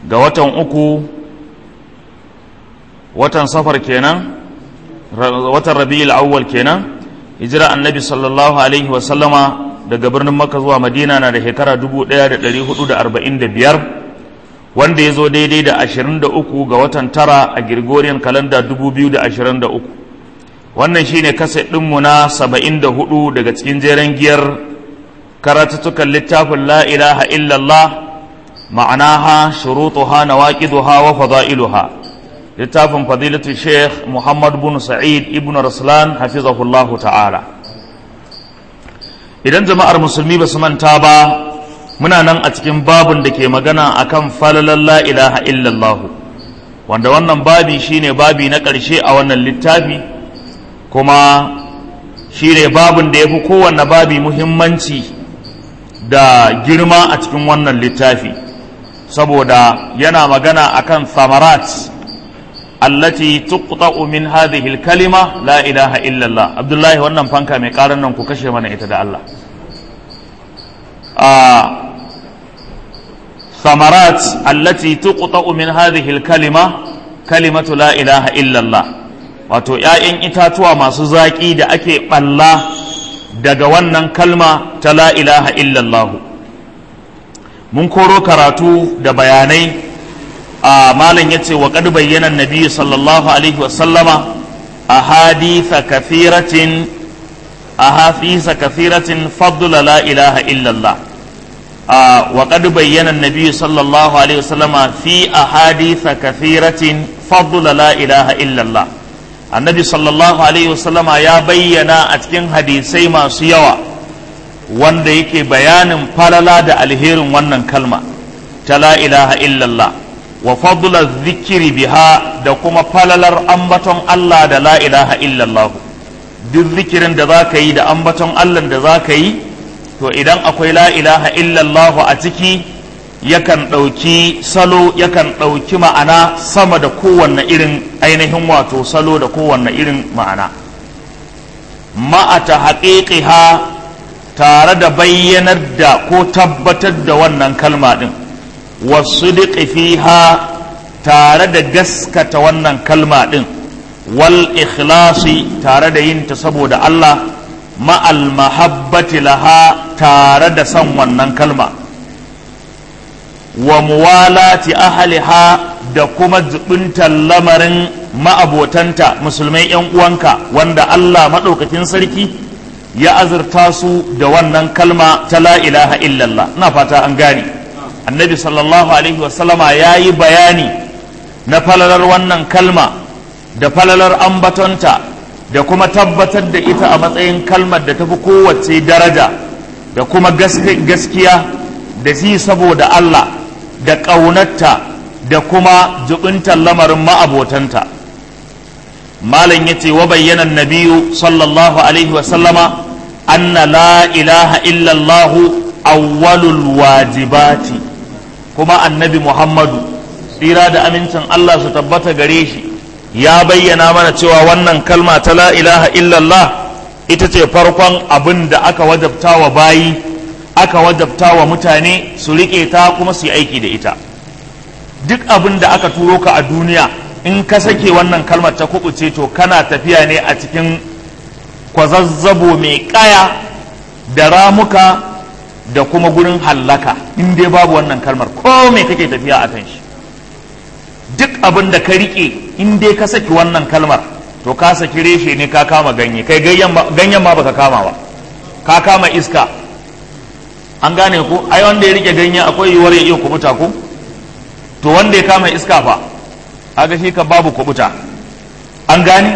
ga watan uku watan safar kenan watan rabi'ul awwal kenan hijira annabi sallallahu alaihi wa sallama daga birnin makka zuwa madina na da shekara 1445 wanda ya zo daidai da 23 ga watan tara a gregorian calendar 2023 wannan shine kaset ɗinmu na 74 daga cikin jeren giyar karatuttukan littafin la ilaha illallah ma'anaha shurutuha nawaqiduha wa fada'iluha littafin fadilatu sheikh muhammad bin sa'id ibn raslan hafizahullahu ta'ala idan jama'ar musulmi ba su manta ba muna nan a cikin babin da ke magana akan falalan la ilaha illallah wanda wannan babi shine babi na ƙarshe a wannan littafi kuma shine babin da ya fi kowanne babi muhimmanci da girma a cikin wannan littafi saboda yana magana akan samarat allati tuqta'u min hadhihi al-kalima la ilaha illa Allah Abdullahi wannan fanka mai karan nan ku kashe mana ita da Allah a samarat allati tuqta'u min hadhihi al-kalima kalimatu la ilaha illa Allah wato ‘ya'yan itatuwa masu zaƙi da ake ɓalla daga wannan kalma ta la ilaha illallahu mun koro karatu da bayanai a malam ya ce wa ƙad bayyana nabi sallallahu alaihi wasallama a haditha kathiratin a hafisa kathiratin fadla la ilaha illallah wa ƙad bayyana nabi sallallahu alaihi wasallama fi a haditha kathiratin fadla la ilaha illallah annabi sallallahu alaihi wasallama ya bayyana a cikin hadisai masu yawa wanda yake bayanin falala da alherin wannan kalma ta la ilaha illallah wa fadla zikiri biha da kuma falalar ambaton Allah da la ilaha illallah duk zikirin da za ka yi da ambaton Allah da za ka yi to idan akwai la ilaha illallah a ciki yakan ɗauki salo yakan ɗauki ma'ana sama da kowanne irin ainihin wato salo da kowanne irin ma'ana ma'ata haƙiƙiha tare da bayyanar da ko tabbatar da wannan kalma ɗin wasu fiha tare da gaskata wannan kalma ɗin wal ikhlasi tare da yin ta saboda Allah ma'al mahabbati laha tare da son wannan kalma wa muwalati ahliha da kuma zubuntar lamarin ma'abotanta musulmai yan uwanka wanda Allah maɗaukakin sarki ya azurta su da wannan kalma ta la ilaha illallah na fata an gane annabi sallallahu alaihi wasallama ya yi bayani na falalar wannan kalma da falalar ambatonta da kuma tabbatar da ita a matsayin kalmar da tafi kowace daraja da kuma gaskiya da si saboda Allah da ƙaunarta da kuma jubintar lamarin ma'abotanta malam ya ce wa bayyana nabiyu sallallahu alaihi wasallama anna la ilaha illallahu awwalul wajibati kuma annabi muhammadu tsira da amincin Allah su tabbata gare shi ya bayyana mana cewa wannan kalma ta la ilaha illallah ita ce farkon abin da aka wajabta wa bayi aka wajabta wa mutane su riƙe ta kuma su yi aiki da ita duk abin da aka turo ka a duniya in ka sake wannan kalmar ta kubuce to kana tafiya ne a cikin kwazazzabo mai ƙaya da ramuka da kuma gurin hallaka in dai babu wannan kalmar ko me kake tafiya a kan shi duk abin da ka riƙe in dai ka saki wannan kalmar to ka saki reshe ne ka kama ganye kai ganyen ma baka kama ba ka kama iska an gane ku ai wanda ya rike ganye akwai yiwuwar ya iya kubuta ku to wanda ya kama iska fa aga shi ka babu kubuta an gane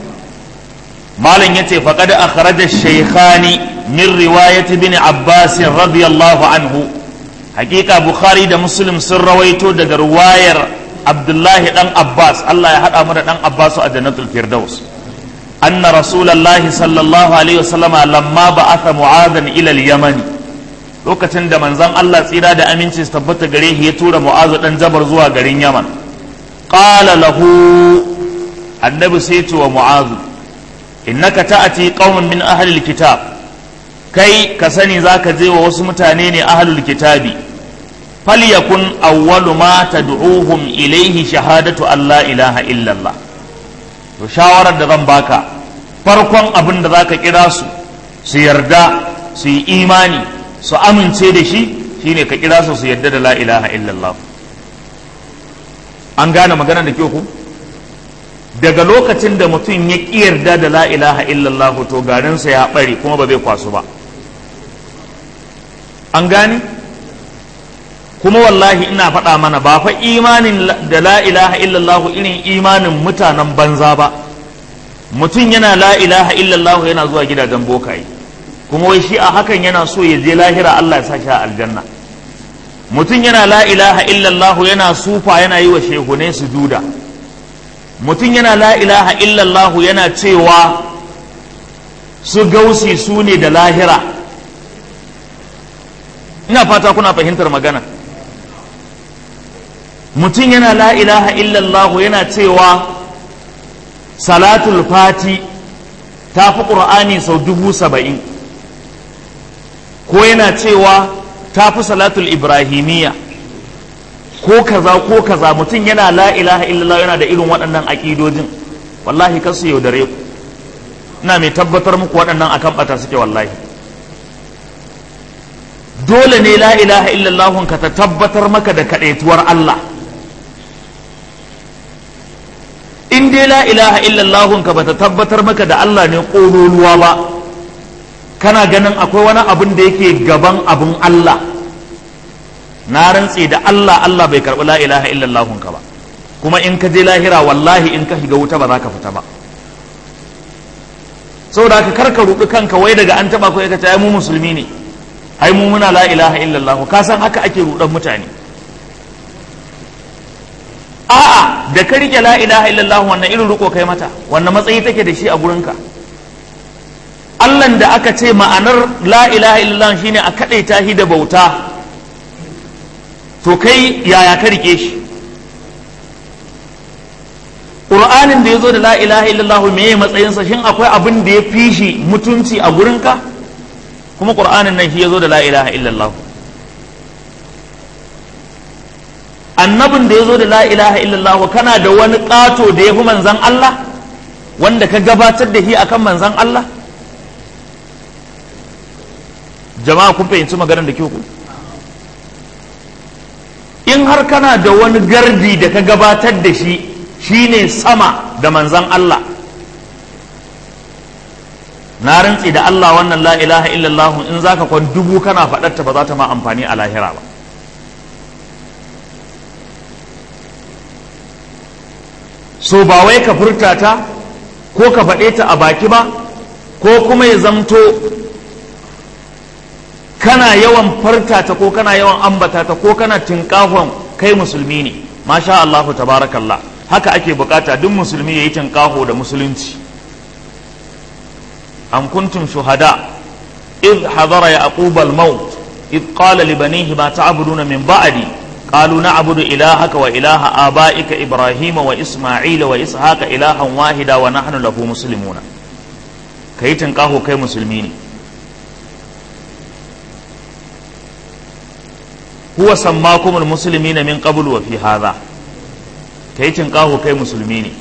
malam yace faqad akhraja shaykhani min riwayat ibn abbas radiyallahu anhu hakika bukhari da muslim sun rawaito daga riwayar abdullahi dan abbas Allah ya hada mu da dan abbas a jannatul firdaus anna rasulullahi sallallahu alaihi wasallama lamma ba'atha mu'adhan ila al-yamani lokacin da manzon Allah tsira da aminci su tabbata gare shi ya tura mu'azu dan jabar zuwa garin yaman qala lahu annabi sai ce wa mu'azu innaka ta'ati qauman min ahli alkitab kai ka sani zaka je wa wasu mutane ne ahlul kitabi falyakun awwalu ma tad'uhum ilayhi shahadatu an la ilaha illallah to shawarar da zan baka farkon abin da zaka kira su su yarda su yi imani su amince da shi shine ka kira su su yarda da la ilaha illallah an gane magana da kyau ku daga lokacin da mutum ya ƙi yarda da la ilaha illallah to garinsa ya ɓare kuma ba zai kwasu ba an gane kuma wallahi ina faɗa mana ba fa imanin da la ilaha illallah irin imanin mutanen banza ba mutum yana la ilaha illallah yana zuwa gidajen bokaye kuma wai shi a hakan yana so ya je lahira Allah ya sa shi a aljanna mutum yana la ilaha illallah yana sufa yana yi wa shehunai sujuda mutum yana la ilaha illallah yana cewa su gausi su ne da lahira ina fata kuna fahimtar magana mutum yana la ilaha illallah yana cewa salatul fati ta fi ƙur'ani sau dubu saba'in ko yana cewa ta fi salatul ibrahimiyya ko kaza ko kaza mutum yana la ilaha illallah yana da irin waɗannan aƙidojin wallahi kar su yaudare ku ina mai tabbatar muku waɗannan akan ɓata suke wallahi dole ne la ilaha illallah ka ta tabbatar maka da kaɗaituwar Allah in dai la ilaha illallah ka bata tabbatar maka da Allah ne ƙololuwa ba kana ganin akwai wani abin da yake gaban abin Allah na rantse da Allah Allah bai karɓi la ilaha illallah ka ba kuma in ka je lahira wallahi in ka shiga wuta ba za ka fita ba saboda ka karka ruɗi kanka wai daga an taɓa ko ya ce ai mu musulmi ne ai mu muna la ilaha illallah ka san haka ake ruɗan mutane a'a da ka rike la ilaha illallah wannan irin riko kai mata wannan matsayi take da shi a gurinka Allahn da aka ce ma'anar la ilaha illallah shine a kaɗaita shi da bauta to kai yaya ka rike shi ƙur'anin da ya zo da la ilaha illallah me ya matsayinsa shin akwai abin da ya fi shi mutunci a gurinka kuma ƙur'anin nan shi ya zo da la ilaha illallah annabin da ya zo da la ilaha illallah kana da wani ƙato da ya fi manzan Allah wanda ka gabatar da shi akan manzan Allah jama'a kun fahimci maganar da ke ku in har kana da wani gardi da ka gabatar da shi shine sama da manzan Allah na rantsi da Allah wannan la ilaha illallah in zaka kwan dubu kana faɗarta ba za ta ma amfani a lahira ba so ba wai ka furta ta ko ka faɗe ta a baki ba ko kuma ya zamto kana yawan farta ta ko kana yawan ambata ta ko kana tinkahon kai musulmi ne masha Allahu tabarakallah haka ake bukata duk musulmi yayi tinkaho da musulunci am kuntum shuhada id hadara yaqub al-maut id qala li banihi ma ta'buduna min ba'di qalu na'budu ilahaka wa ilaha abaika ibrahima wa isma'ila wa ishaqa ilahan wahida wa nahnu lahu muslimuna kai tinkaho kai musulmi ne huwa sammakumul muslimina min qablu wa fi hadha kai tinkaho kai musulmi ne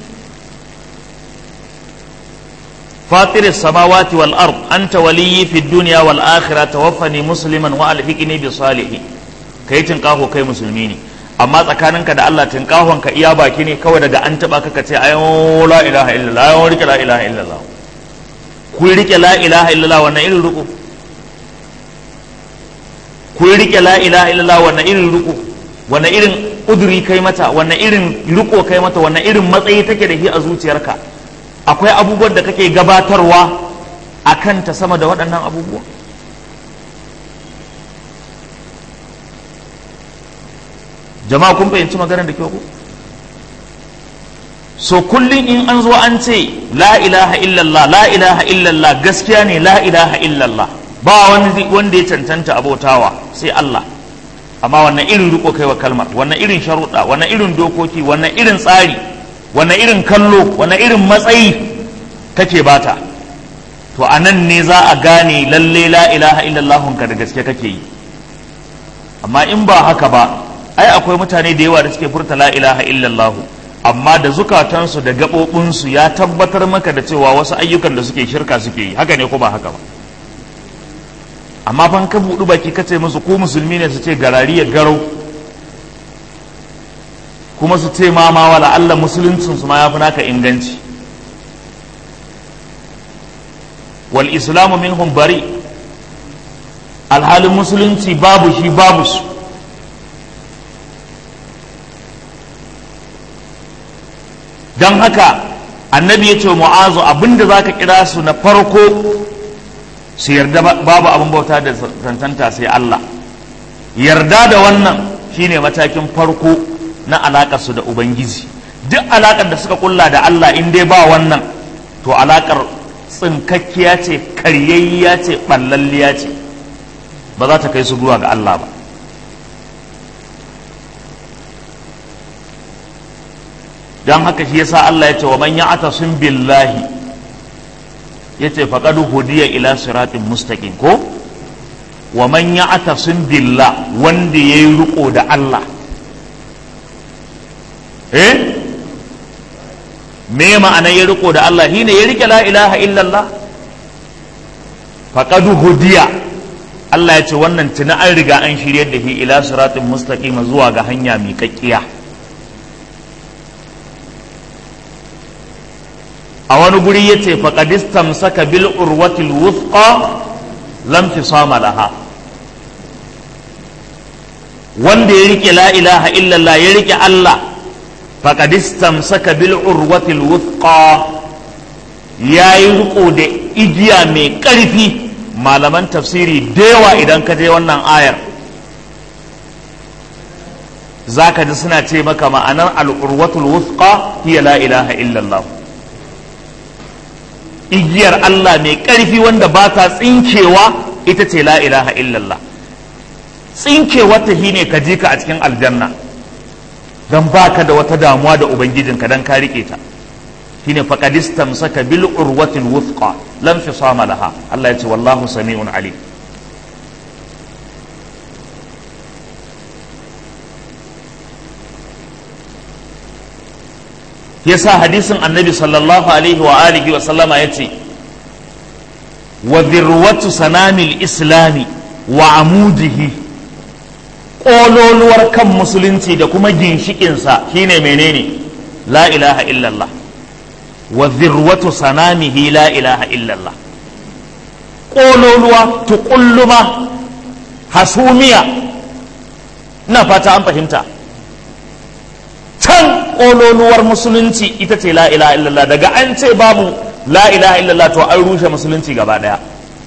فاطر السماوات والأرض أنت ولي في الدنيا والآخرة توفني مسلما وألحقني بصالحين kai tinkaho kai musulmi ne amma tsakaninka da Allah tinkahon ka iya baki ne kawai daga an taba ka ce ayo la ilaha illallah ayo rike la ilaha illallah ku rike la ilaha illallah wannan irin ruku ku rike la ilaha illallah wannan irin ruku wannan irin uduri kai mata wannan irin riko kai mata wannan irin matsayi take da shi a zuciyarka akwai abubuwan da kake gabatarwa a kanta sama da waɗannan abubuwa jama'a kun fahimci maganar da kyau ku so kullum in an zo an ce la ilaha illallah la ilaha illallah gaskiya ne la ilaha illallah ba wani wanda ya cancanta abotawa sai Allah amma wannan irin riko kai wa kalmar wannan irin sharuɗa wannan irin dokoki wannan irin tsari wannan irin kallo wannan irin matsayi kake bata to a nan ne za a gane lalle la ilaha illallahun ka da gaske kake yi amma in ba haka ba ai akwai mutane da yawa da suke furta la ilaha illallah amma da zukatansu da gaɓoɓinsu ya tabbatar maka da cewa wasu ayyukan da suke shirka suke yi haka ne ko ba haka ba amma ban ka buɗu baki ka ce musu ko musulmi ne su ce garari ya garau kuma su ce ma ma wala Allah musuluncin su ma ya fi naka inganci wal islamu minhum bari alhalin musulunci babu shi babu su don haka annabi ya ce wa mu'azu abinda za ka kira su na farko su yarda babu abin bauta da tantanta sai Allah yarda da wannan shine matakin farko na alaƙar su da ubangiji duk alaƙar da suka kulla da Allah in dai ba wannan to alaƙar tsinkakkiya ce karyayya ce ɓallalliya ce ba za ta kai su zuwa ga Allah ba don haka shi yasa Allah ya ce wa man ya'tasim billahi yace faqad hudiya ila siratin mustaqim ko wa man ya'tasim billah wanda yayi riko da Allah eh me ma'ana ya riko da Allah shine ya rike la ilaha illallah faqad hudiya Allah ya ce wannan tuna an riga an shiryar da shi ila siratin mustaqim zuwa ga hanya mai kakkiya a wani guri ya ce faƙadistam saka bil urwatil wuthqa lam fisama laha wanda ya rike la ilaha illallah ya rike Allah faƙadistam saka bil urwatil wuthqa ya yi riko da igiya mai ƙarfi malaman tafsiri da yawa idan ka je wannan ayar za ka ji suna ce maka ma'anar al'urwatul wuthqa hiya la ilaha illallah igiyar Allah mai ƙarfi wanda ba ta tsinkewa ita ce la ilaha illallah tsinkewar ta shine ka ji ka a cikin aljanna don baka da wata damuwa da ubangijinka don ka rike ta shine faqadistam saka bil urwatil wuthqa lam fisama laha Allah ya ce wallahu sami'un alim yasa hadisin annabi sallallahu alaihi wa alihi wa sallama ya ce wa dhirwatu sanamil islami wa amudihi ƙololuwar kan musulunci da kuma ginshikinsa shine menene la ilaha illallah wa dhirwatu sanamihi la ilaha illallah ƙololuwa tuƙulluma hasumiya ina fata an fahimta can ƙololuwar musulunci ita ce la ilaha illallah daga an ce babu la ilaha illallah to an rushe musulunci gaba ɗaya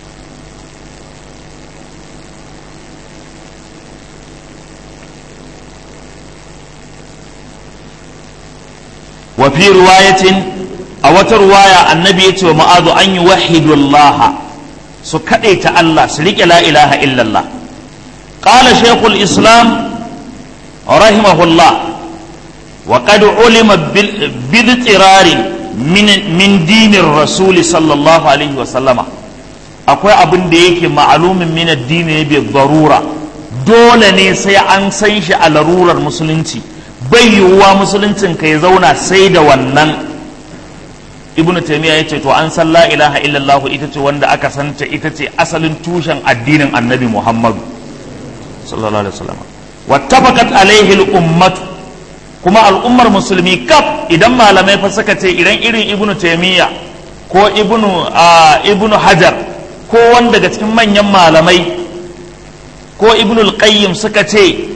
wa fi riwayatin a wata ruwaya annabi ya ce wa ma'azu an yi wahidullaha su kaɗe ta Allah su riƙe la ilaha illallah qala shaykhul islam rahimahullah وقد علم بالاضطرار من من دين الرسول صلى الله عليه وسلم akwai abin da yake ma'alumin min addini bi darura dole ne sai an san shi a larurar musulunci bai yiwuwa musuluncin ka ya zauna sai da wannan ibnu taymiya yace to an san la ilaha illallah ita ce wanda aka santa ita ce asalin tushen addinin annabi muhammadu sallallahu alaihi wasallam wattafaqat alaihi al-ummatu kuma al'ummar musulmi kaf idan malamai fa suka ce idan irin ibnu taimiyya ko ibnu ibnu hajar ko wanda daga cikin manyan malamai ko ibnu al-qayyim suka ce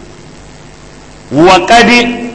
wa qad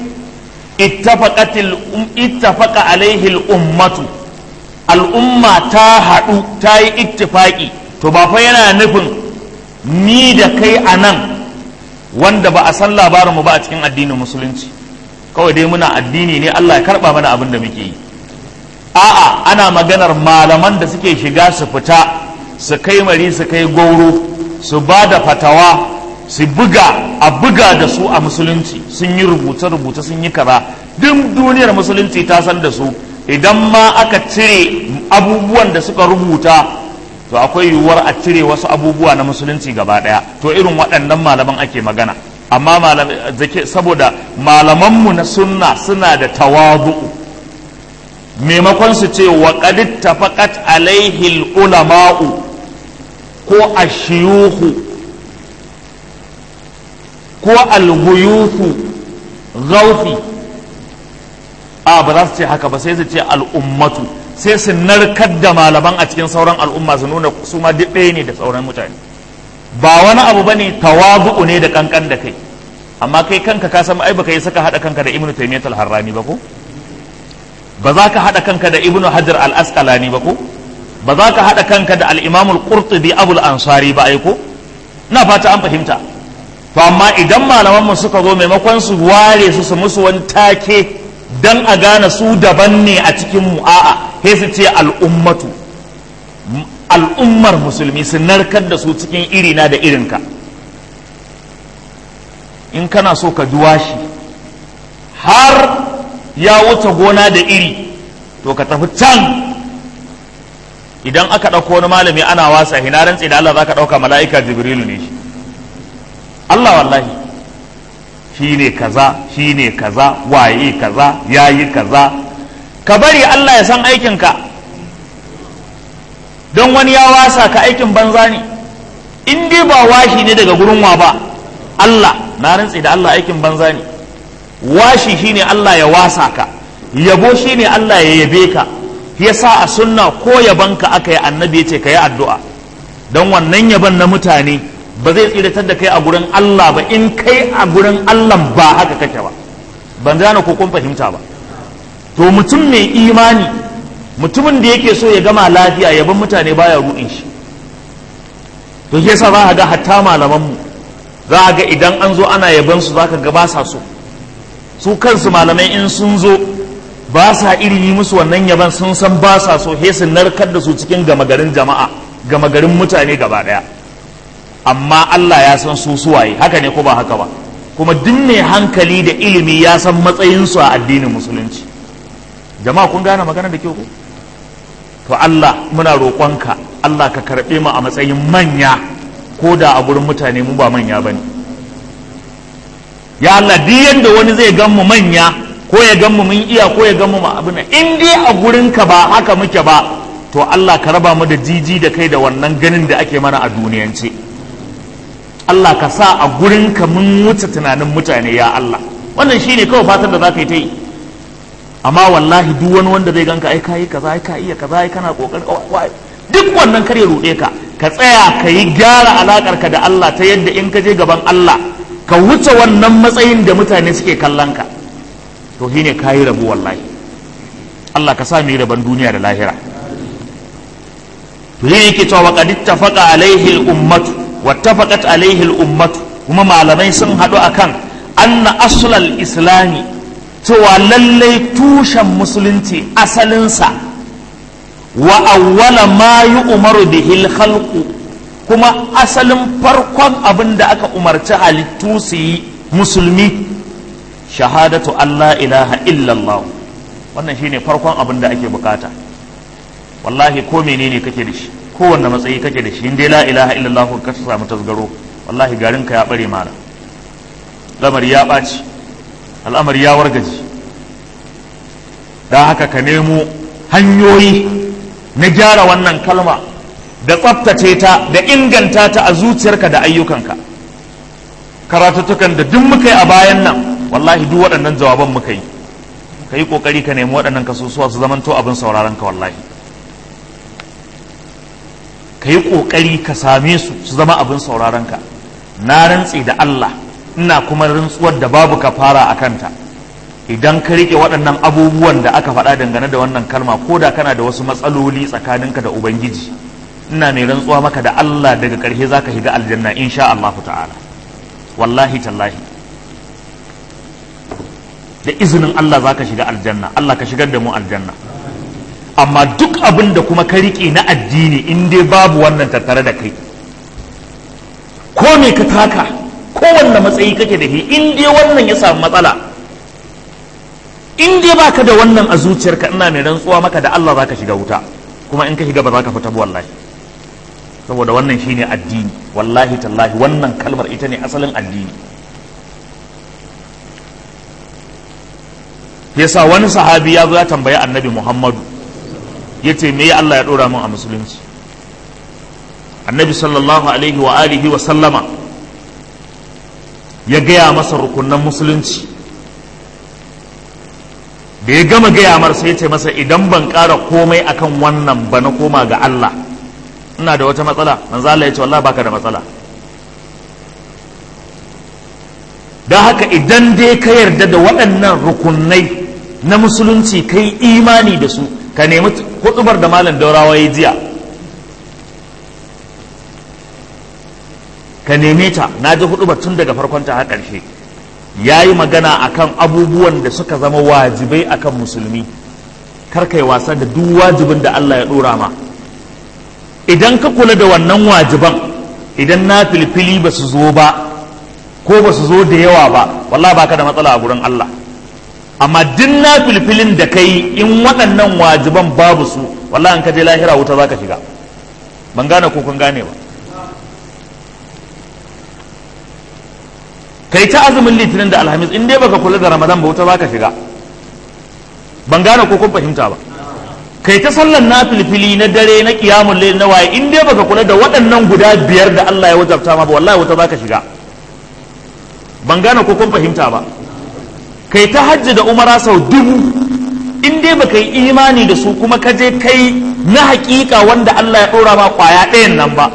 ittafaqa alaihi al-ummatu al'umma ta haɗu ta yi ittifaki to ba fa yana nufin ni da kai a nan wanda ba a san labarinmu ba a cikin addinin musulunci kawai dai muna addini ne Allah ya karba mana abin da muke yi a'a ana maganar malaman da suke shiga su fita su kai mari su kai goro su ba da fatawa su buga a buga da su a musulunci sun yi rubuce-rubuce sun yi kaza duk duniyar musulunci ta san da su idan ma aka cire abubuwan da suka rubuta to akwai yiwuwar a cire wasu abubuwa na musulunci gaba daya to irin waɗannan malaman ake magana amma saboda malamanmu na sunna suna da tawadu'u maimakon su ce wa qad tafaqat alaihi ulama'u ko ashiyuhu ko alguyuhu gaufi a ba za su ce haka ba sai su ce al'ummatu sai su narkar da malaman a cikin sauran al'umma su nuna su ma duk ɗaya ne da sauran mutane ba wani abu bane tawabu'u ne da kankan da kai amma kai kanka ka san ai baka yi saka hada kanka da ibnu taymiyyah al-harrani ba ko ba za ka hada kanka da ibnu hajar al-asqalani ba ko ba za ka hada kanka da al-imam al-qurtubi abul ansari ba ai ko na fata an fahimta to amma idan malaman mu suka zo maimakon su ware su su musu wani take dan a gane su daban ne a cikin mu a'a sai su ce al'ummatu al'ummar musulmi su narkar da su cikin irina da irinka in kana so ka duwa shi har ya wuce gona da iri to ka tafi can idan aka ɗauko wani malami ana wasa hina rantsi da Allah za ka ɗauka mala'ika jibrilu ne shi Allah wallahi shi ne kaza shi ne kaza waye kaza ya yi kaza ka bari Allah ya san aikinka don wani ya wasa ka aikin banza ne in dai ba washi ne daga gurin wa ba Allah na rantsi da Allah aikin banza ne washi shine Allah ya wasa ka yabo shine Allah ya yabe ka yasa a sunna ko yabanka aka yi annabi ya ce ka yi addu'a don wannan yaban na mutane ba zai tsiratar da kai a gurin Allah ba in kai a gurin Allah ba haka kake ba ban gane ko kun fahimta ba to mutum mai imani mutumin da yake so ya gama lafiya yaban mutane baya ruɗin shi to yasa za ka ga hatta malaman mu za a ga idan an zo ana yaban su zaka ga ba sa so su kansu malamai in sun zo ba sa iri yi musu wannan yaban sun san ba sa so he su narkar da su cikin gama garin jama'a gama garin mutane gaba daya amma Allah ya san su suwaye haka ne ko ba haka ba kuma duk mai hankali da ilimi ya san matsayin su a addinin musulunci jama'a kun gane magana da kyau ko to Allah muna roƙonka Allah ka karɓe mu a matsayin manya ko da a gurin mutane mu ba manya ba ne ya Allah duk yadda wani zai gan mu manya ko ya gan mu mun iya ko ya gan mu abin in dai a gurinka ba haka muke ba to Allah ka raba mu da jiji da kai da wannan ganin da ake mana a duniyance Allah ka sa a gurinka mun wuce tunanin mutane ya Allah wannan shine kawai fatan da za ka yi ta yi amma wallahi duk wani wanda zai ganka ai kayi kaza ai ka iya kaza ai kana kokarin duk wannan kare ruɗe ka ka tsaya ka yi gyara alakar ka da Allah ta yadda in ka je gaban Allah ka wuce wannan matsayin da mutane suke kallon ka to shine kayi rabu wallahi Allah ka sa mu yi rabon duniya da lahira to yin yake cewa qad ittafaqa alaihi al-ummatu wattafaqat alaihi al-ummatu kuma malamai sun haɗu akan anna aslal islami cewa lallai tushen musulunci asalinsa wa awwala ma yi umaru bihil khalqu kuma asalin farkon abin da aka umarci halittu su yi musulmi shahadatu Allah ilaha illallah wannan shine farkon abin da ake bukata wallahi ko menene kake da shi kowanne matsayi kake da shi in dai la ilaha illallah ka samu tasgaro wallahi garin ka ya bare mala lamari ya ɓaci al'amari ya wargaji da haka ka nemo hanyoyi na gyara wannan kalma da tsaftace ta da inganta ta a zuciyarka da ayyukanka karatuttukan da duk muka yi a bayan nan wallahi duk waɗannan jawaban muka yi ka yi ƙoƙari ka nemi waɗannan kasusuwa su zamanto abin sauraron ka wallahi ka yi ƙoƙari ka same su su zama abin sauraron ka na rantse da Allah ina kuma rantsuwar da babu ka fara a kanta idan ka rike waɗannan abubuwan da aka faɗa dangane da wannan kalma ko da kana da wasu matsaloli tsakaninka da ubangiji ina mai rantsuwa maka da Allah daga ƙarshe za ka shiga aljanna insha Allah ta'ala wallahi tallahi da izinin Allah za ka shiga aljanna Allah ka shigar da mu aljanna amma duk abin da kuma ka rike na addini in dai babu wannan tattare da kai ko me ka taka kowanne matsayi kake da shi in dai wannan ya samu matsala in dai baka da wannan a zuciyarka ina mai rantsuwa maka da Allah zaka shiga wuta kuma in ka shiga ba za ka fita ba wallahi saboda wannan shine addini wallahi tallahi wannan kalmar ita ne asalin addini yasa wani sahabi ya zo ya tambayi annabi muhammadu ya ce me Allah ya ɗora min a musulunci annabi sallallahu alaihi wa alihi wa sallama ya gaya masa rukunan musulunci da ya gama gaya mar sai ya ce masa idan ban ƙara komai akan wannan ba na koma ga Allah ina da wata matsala manzo Allah ya ce wallahi baka da matsala don haka idan dai ka yarda da waɗannan rukunai na musulunci kai imani da su ka nemi hudubar da malam daurawa ya jiya ka neme ta na ji hudubar tun daga farkonta har ƙarshe ya yi magana akan abubuwan da suka zama wajibai akan musulmi kar kai wasa da duk wajibin da Allah ya ɗora ma idan ka kula da wannan wajiban idan na filfili ba su zo ba ko ba su zo da yawa ba wallahi baka da matsala a gurin Allah amma duk na filfilin da kai in waɗannan wajiban babu su wallahi an ka je lahira wuta zaka shiga ban gane ko kun gane ba kai ta azumin litinin da alhamis in dai baka kula da ramadan ba wuta zaka shiga ban gane ko kun fahimta ba kai ta sallan na filfili na dare na kiyamun layl na waye in dai baka kula da waɗannan guda biyar da Allah ya wajabta ma ba wallahi wuta zaka shiga ban gane ko kun fahimta ba kai ta hajji da umara sau dubu in dai baka yi imani da su kuma ka je kai na hakika wanda Allah ya ɗora ma kwaya ɗayan nan ba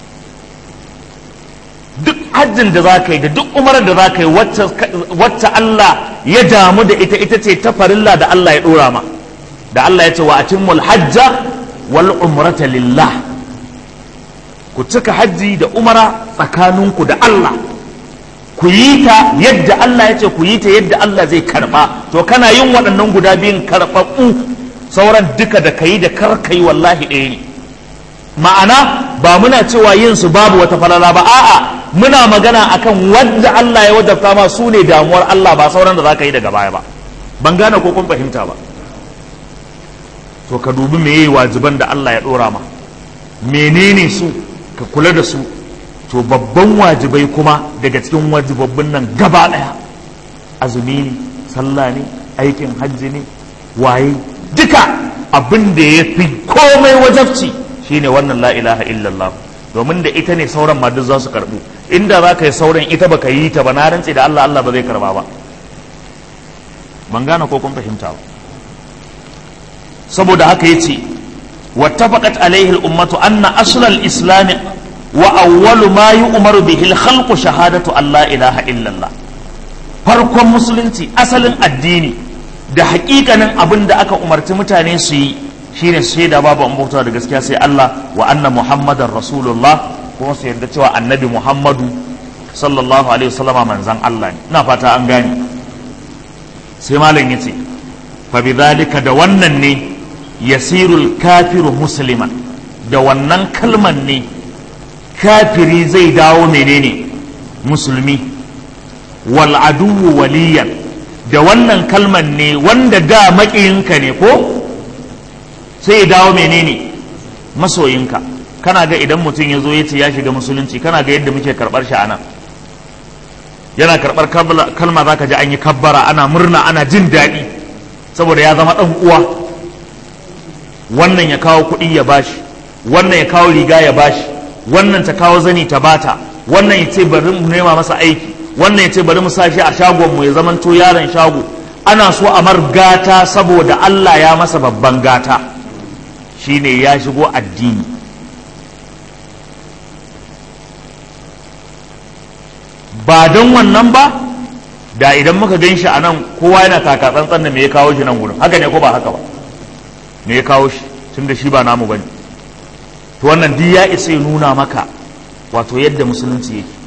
duk hajjin da za ka yi da duk umarar da za ka yi wacce Allah ya damu da ita ita ce ta farilla da Allah ya ɗora ma da Allah ya ce wa atimmul hajja wal umrata lillah ku cika hajji da umara tsakaninku da Allah ku yi ta yadda Allah ya ce ku yi ta yadda Allah zai karba to kana yin waɗannan guda biyun karɓaɓɓu sauran duka da kayi da karkai wallahi ɗaya ne ma'ana ba muna cewa yin su babu wata falala ba a'a muna magana akan wanda Allah ya wajabta ma su ne damuwar Allah ba sauran da za ka yi daga baya ba ban gane ko kun fahimta ba to ka dubi meye wajiban da Allah ya ɗora ma menene su ka kula da su to babban wajibai kuma daga cikin wajibabbin nan gaba ɗaya azumi ne sallah ne aikin hajji ne waye duka abin da ya fi komai wajabci shine wannan la ilaha illallah domin da ita ne sauran ma duk za su karbu inda za ka yi sauran ita baka yi ta ba na rantse da Allah Allah ba zai karba ba ban gane ko kun fahimta ba saboda haka yace wattafaqat alaihi al-ummatu anna asl al-islam wa awwalu ma yu'maru bihi al-khalqu shahadatu an la ilaha illallah farkon musulunci asalin addini da hakikanin abin da aka umarci mutane su yi shine su shaida babu an bauta da gaskiya sai Allah wa anna muhammadar rasulullah kuma su yarda cewa annabi muhammadu sallallahu alaihi wasallama manzan Allah ne ina fata an gane sai malam yace fa bidhalika da wannan ne yasirul kafiru musliman da wannan kalman ne kafiri zai dawo menene musulmi wal aduwu waliyan da wannan kalman ne wanda da maƙiyinka ne ko sai ya dawo menene masoyinka kana ga idan mutum ya zo ya ce ya shiga musulunci kana ga yadda muke karɓar shi anan yana karɓar kalma za ka ji an yi kabbara ana murna ana jin daɗi saboda ya zama ɗan uwa wannan ya kawo kuɗi ya bashi wannan ya kawo riga ya bashi wannan ta kawo zani ta bata wannan ya ce bari mu nema masa aiki wannan ya ce bari mu sa shi a shagon mu ya zamanto yaron shago ana so a mar gata saboda Allah ya masa babban gata shine ya shigo addini ba don wannan ba da idan muka gan shi a nan kowa yana taka tsantsan da me ya kawo shi nan gudun haka ne ko ba haka ba me ya kawo shi tun da shi ba namu ba ne to wannan duk ya isa ya nuna maka wato yadda musulunci yake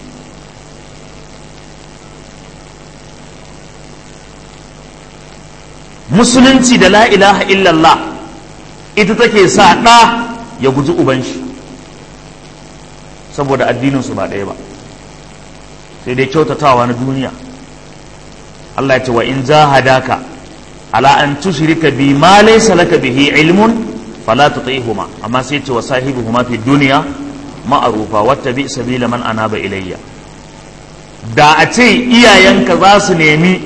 musulunci da la ilaha illallah ita take sa ɗa ya guji uban shi saboda addininsu ba ɗaya ba sai dai kyautatawa na duniya Allah ya ce wa in jahadaka ala an tushrika bi ma laysa laka bihi ilmun fala tuti'huma amma sai ya ce wa sahibuhuma fi dunya ma'arufa wattabi sabila man anaba ilayya da a ce iyayenka za su nemi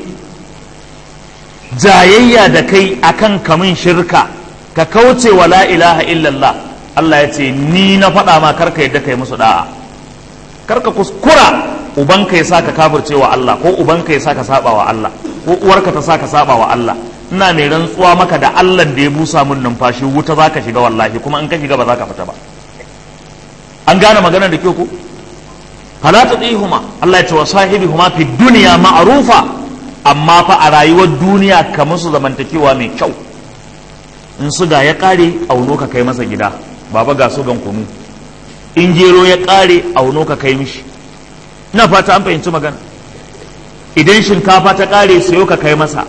jayayya da kai akan kamun shirka ka kauce wa la ilaha illallah Allah ya ce ni na faɗa ma karka yadda kai musu da'a karka kuskura ubanka ya saka kafirce wa Allah ko ubanka ya saka saba wa Allah ko uwarka ta saka saba wa Allah ina mai rantsuwa maka da Allah da ya busa mun numfashi wuta zaka shiga wallahi kuma in ka shiga ba za ka fita ba an gane maganar da kyau ko fala tudihuma Allah ya ce wa sahibihuma fi dunya ma'rufa amma fa a rayuwar duniya ka musu zamantakewa mai kyau in suga ya kare auno ka kai masa gida baba ga sugan kunu in gero ya kare auno ka kai mishi ina fata an fahimci magana idan shinkafa ta kare sayo ka kai masa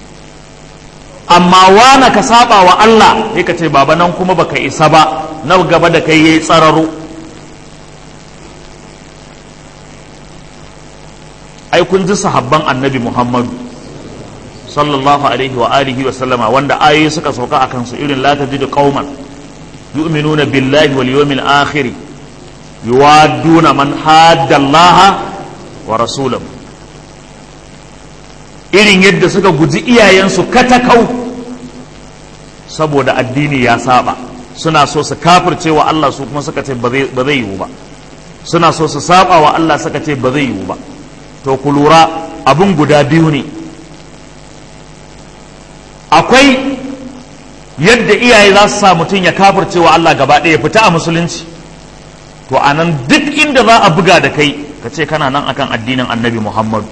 amma wana ka saba wa Allah sai ka ce baba nan kuma baka isa ba na gaba da kai yayi tsararo ai kun ji sahabban annabi Muhammadu sallallahu alaihi wa alihi wa sallama wanda ayoyi suka sauka a kansu irin la tajidu qauman yu'minuna billahi wal yawmil akhir yuwadduna man hadda Allah wa rasulahu irin yadda suka guji iyayensu katakau saboda addini ya saba suna so su kafirce wa Allah su kuma suka ce ba zai yiwu ba suna so su saba wa Allah suka ce ba zai yiwu ba to ku lura abin guda biyu ne akwai yadda iyaye za su sa mutum ya kafirce wa Allah gaba ɗaya fita a musulunci to a nan duk inda za a buga da kai ka ce kana nan akan addinin annabi muhammadu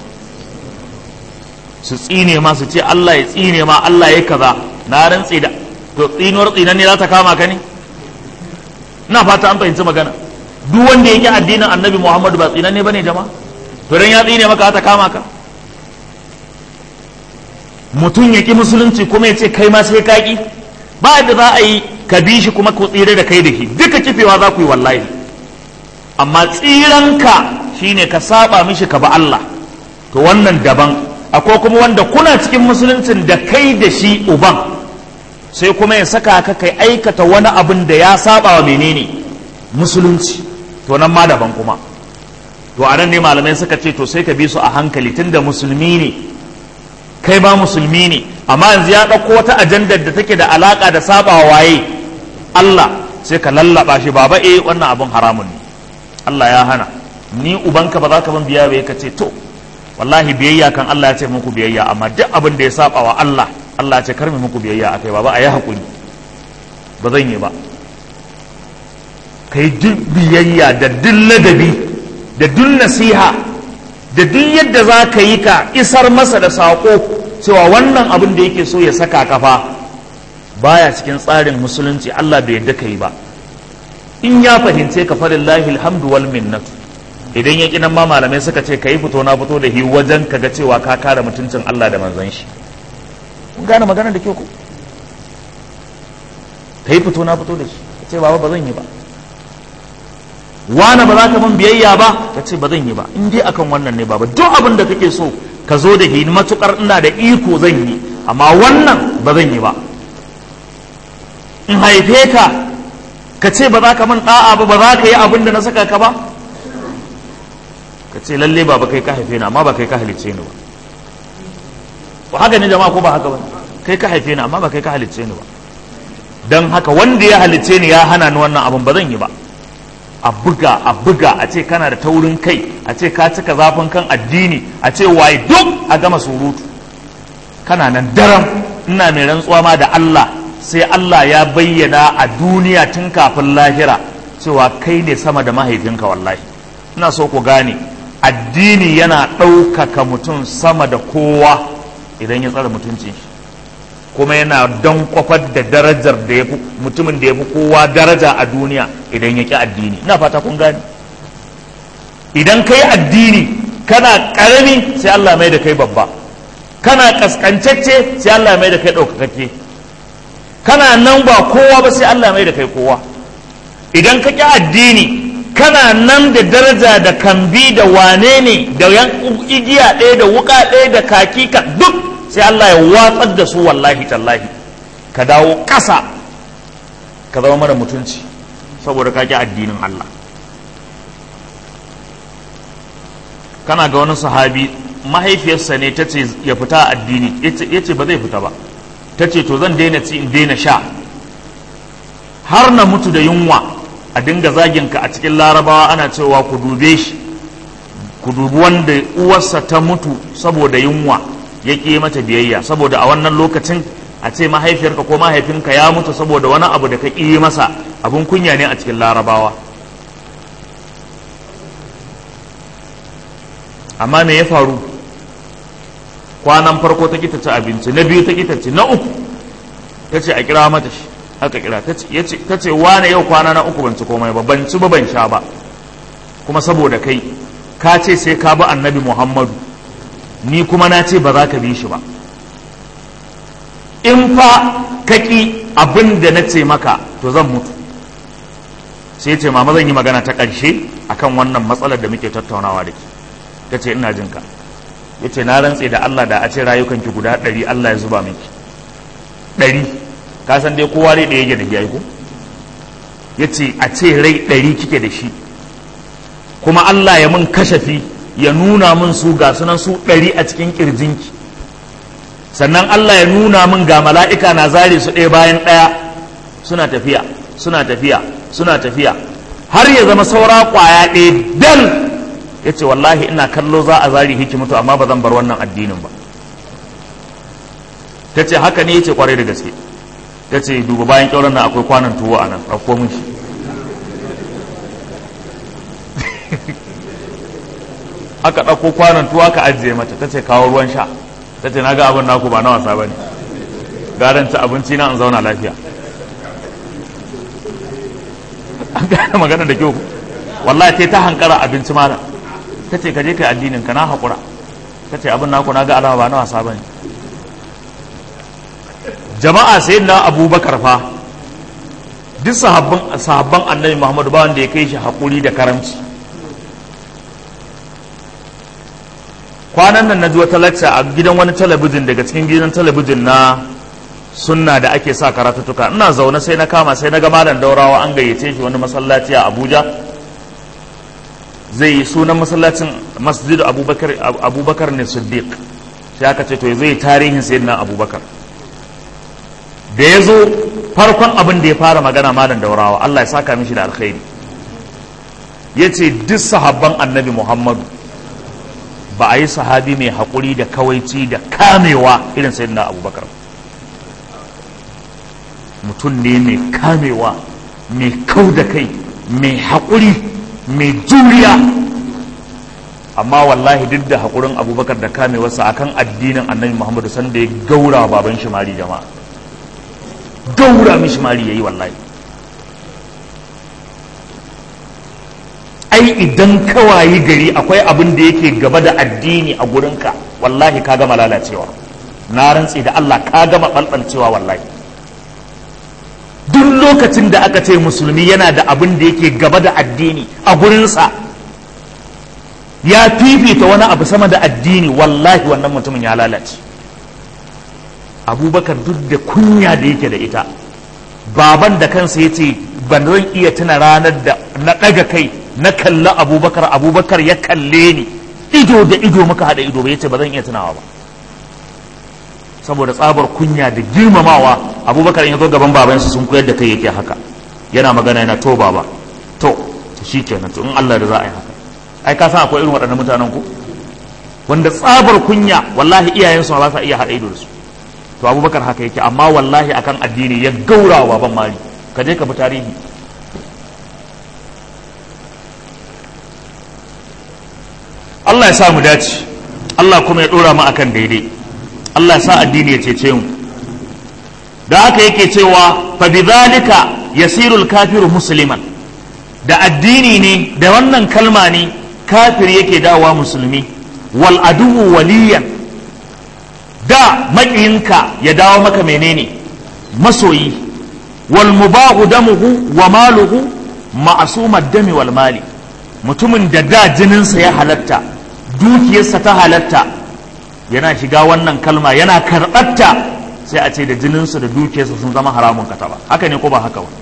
su tsine ma su ce Allah ya tsine ma Allah ya kaza na rantse da to tsinuwar tsinan ne za ta kama ka ne ina fata an fahimci magana duk wanda yake addinin annabi muhammadu ba tsinan ne bane jama'a to dan ya tsine maka ta kama ka mutum ya ki musulunci kuma ya ce kai ma sai ka ki ba yadda za a yi ka bi shi kuma ku tsire da kai da shi duka kifewa za ku yi wallahi amma tsiranka shine ka saba mishi ka ba Allah to wannan daban akwai kuma wanda kuna cikin musuluncin da kai da shi uban sai kuma ya saka ka kai aikata wani abin da ya saba wa menene musulunci to nan ma daban kuma to a nan ne malamai suka ce to sai ka bi su a hankali tunda musulmi ne kai ba musulmi ne amma yanzu ya ɗauko wata ajandar da take da alaka da saba wa waye Allah sai ka lallaba shi baba eh wannan abin haramun ne Allah ya hana ni ubanka ba za ka ban biya ba ka ce to wallahi biyayya kan Allah ya ce muku biyayya amma duk abin da ya saba wa Allah Allah ya ce karmi muku biyayya akai ba ba a yi hakuri ba zan yi ba kai duk biyayya da duk ladabi da duk nasiha da duk yadda za ka yi ka isar masa da saƙo cewa wannan abin da yake so ya saka kafa baya cikin tsarin musulunci Allah bai yadda ka yi ba in ya fahimce ka falillahi alhamdu wal minnatu idan ya kinan ma malamai suka ce ka yi fito na fito da hi wajen ka ga cewa ka kare mutuncin Allah da manzon shi kun gane magana da kyau ku ka yi fito na fito da shi ka ce baba ba zan yi ba wani ba za ka min biyayya ba ka ce ba zan yi ba in dai akan wannan ne baba duk abin da kake so ka zo da hi matukar ina da iko zan yi amma wannan ba zan yi ba in haife ka ka ce ba za ka min da'a ba ba za ka yi abin da na saka ka ba ka ce lalle ba kai ka haife ni amma ba kai ka halicce ni ba ba haka ne jama'a ko ba haka ba kai ka haife ni amma ba kai ka halicce ni ba dan haka wanda ya halicce ni ya hana ni wannan abin ba zan yi ba a buga a buga a ce kana da taurin kai a ce ka cika zafin kan addini a ce waye duk a gama surutu kana nan daram ina mai rantsuwa ma da Allah sai Allah ya bayyana a duniya tun kafin lahira cewa kai ne sama da mahaifinka wallahi ina so ku gane addini yana ɗaukaka mutum sama da kowa idan ya tsara mutuncin shi kuma yana don kwafar da darajar da ya fi mutumin da ya fi kowa daraja a duniya idan ya ƙi addini ina fata kun gane idan kai addini kana ƙarami sai Allah mai da kai babba kana ƙasƙancacce sai Allah mai da kai ɗaukakakke kana nan ba kowa ba sai Allah mai da kai kowa idan ka ƙi addini kana nan da daraja da kambi da wane ne da igiya ɗaya da wuka ɗaya da kaki ka duk sai Allah ya watsar da su wallahi tallahi ka dawo ƙasa ka zama mara mutunci saboda ka ƙi addinin Allah kana ga wani sahabi mahaifiyarsa ne ta ce ya fita addini ya ce ba zai fita ba ta ce to zan daina ci in daina sha har na mutu da yunwa a dinga zaginka a cikin larabawa ana cewa ku dube shi ku dubi wanda uwarsa ta mutu saboda yunwa ya ƙi mata biyayya saboda a wannan lokacin a ce mahaifiyarka ko mahaifinka ya mutu saboda wani abu da ka ƙi masa abin kunya ne a cikin larabawa amma me ya faru kwanan farko ta kita ci abinci na biyu ta kita ci na uku ta ce a kira mata shi aka kira ta ce wane yau kwana na uku ban ci komai ba ban ci ba ban sha ba kuma saboda kai ka ce sai ka bi annabi muhammadu ni kuma na ce ba za ka bi shi ba in fa ka ƙi abin da na ce maka to zan mutu sai ce mama zan yi magana ta ƙarshe akan wannan matsalar da muke tattaunawa da ke ta ce ina jin ka ya ce na rantse da Allah da a ce rayukanki guda ɗari Allah ya zuba miki ɗari ka san dai kowa rai ɗaya da ya ko ya ce a ce rai ɗari kike da shi kuma Allah ya mun kashafi ya nuna mun su ga sunan su ɗari a cikin ƙirjinki sannan Allah ya nuna min ga mala'ika na zare su ɗaya bayan ɗaya suna tafiya suna tafiya suna tafiya har ya zama saura ƙwaya ɗaya dal ya ce wallahi ina kallo za a zari hiki mutu amma ba zan bar wannan addinin ba ta ce haka ne ya ce kwarai da gaske ta ce duba bayan ƙyauren nan akwai kwanan tuwo a nan ɗauko mun shi aka ɗauko kwanan tuwo aka ajiye mata ta ce kawo ruwan sha ta ce na ga abin naku ba na wasa ba ne garan ci abinci na in zauna lafiya an gane magana da kyau wallahi ta hankara abinci mana ta ce ka je kai addinin ka na haƙura ta ce abin naku na ga alama ba na wasa ba ne jama'a sai na abubakar fa duk sahabban annabi muhammadu ba wanda ya kai shi haƙuri da karamci kwanan nan na ji wata lacca a gidan wani talabijin daga cikin gidan talabijin na sunna da ake sa karatuttuka ina zaune sai na kama sai na ga malam daurawa an gayyace shi wani masallaci a abuja zai yi sunan masallacin masjid abubakar abubakar ne siddiq sai aka ce to zai tarihin sayyidina abubakar da ya zo farkon abin da ya fara magana malam daurawa allah ya saka mishi da alkhairi ya ce duk sahabban annabi muhammadu ba a yi sahabi mai haƙuri da kawaici da kamewa irin sayyidina abubakar mutum ne mai kamewa mai kau da kai mai haƙuri mai juriya amma wallahi duk da haƙurin abubakar da kamewarsa akan addinin annabi muhammadu sanda ya gaura baban shimari jama'a gaura mishi mari ya yi wallahi ai idan kawayi gari akwai abin da yake gaba da addini a gurinka wallahi ka gama lalacewa na rantse da Allah ka gama ɓalɓalcewa wallahi duk lokacin da aka ce musulmi yana da abin da yake gaba da addini a gurinsa ya fifita wani abu sama da addini wallahi wannan mutumin ya lalace abubakar duk da kunya da yake da ita baban da kansa ya ce ban zan iya tuna ranar da na ɗaga kai na kalla abubakar abubakar ya kalle ni ido da ido muka haɗa ido ba ya ce ba zan iya tunawa ba saboda tsabar kunya da girmamawa abubakar ya zo gaban babansa sun koyar da kai yake haka yana magana yana to baba to shi kenan to in Allah da za a yi haka ai ka san akwai irin waɗannan mutanen ku wanda tsabar kunya wallahi iyayensu ba sa iya haɗa ido da su to abubakar haka yake amma wallahi akan addini ya gaura wa baban mali ka je ka bi tarihi Allah ya sa mu dace Allah kuma ya dora mu akan daidai Allah ya sa addini ya cece mu da haka yake cewa fa bidhalika yasiru al-kafiru musliman da addini ne da wannan kalma ne kafir yake dawa musulmi wal aduwu waliyan da maƙiyinka ya dawo maka menene masoyi wal mubahu damuhu wa maluhu ma'asumad dami wal mali mutumin da da jininsa ya halatta dukiyarsa ta halatta yana shiga wannan kalma yana karɓarta sai a ce da jininsa da dukiyarsa sun zama haramun kata ba haka ne ko ba haka ba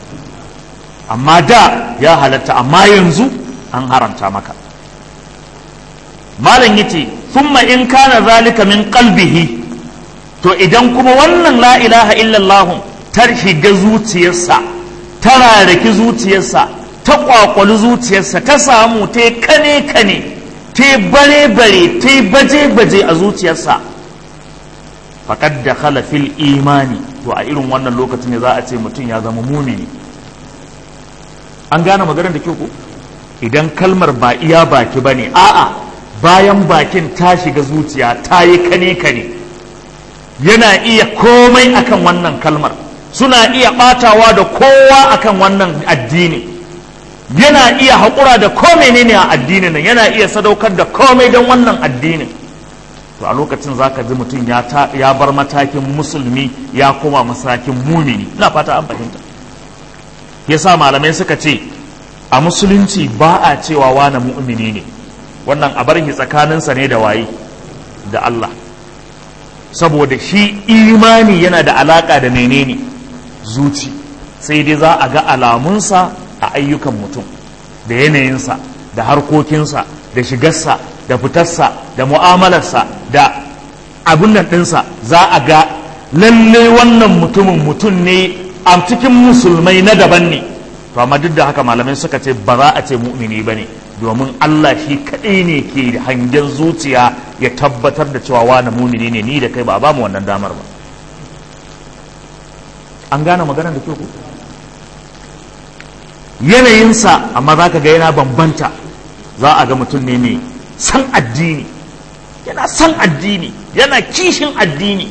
amma da ya halatta amma yanzu an haramta maka malam yace thumma in kana zalika min qalbihi to idan kuma wannan la ilaha illallah ta shiga zuciyarsa ta rarraki zuciyarsa ta kwakwali zuciyarsa ta samu ta kane kane ta bare bare ta baje baje a zuciyarsa faqad dakhala fil imani to a irin wannan lokacin ne za a ce mutum ya zama mumini an gane maganar da kyau ko idan kalmar ba iya baki bane a'a bayan bakin ta shiga zuciya ta yi kane kane yana iya komai akan wannan kalmar suna iya batawa da kowa akan wannan addini yana iya haƙura da komai ne a addinin nan yana iya sadaukar da komai don wannan addinin to a lokacin za ka ji mutum ya bar matakin musulmi ya koma matakin mumini ina fata an fahimta yasa malamai suka ce a musulunci ba a cewa wane mu'mini ne wannan a bar shi tsakaninsa ne da waye da Allah saboda shi imani yana da alaka da menene zuci sai dai za a ga alamunsa a ayyukan mutum da yanayinsa da harkokinsa da shigarsa da fitarsa da mu'amalarsa da abin nan ɗinsa za a ga lalle wannan mutumin mutum ne a cikin musulmai na daban ne to amma duk da haka malamai suka ce ba za a ce mu'mini ba ne domin Allah shi kaɗai ne ke hangen zuciya ya tabbatar da cewa wani mumini ne ni da kai ba a ba mu wannan damar ba an gane maganar da kyau yanayinsa amma za ka ga yana bambanta za a ga mutum ne mai san addini yana san addini yana kishin addini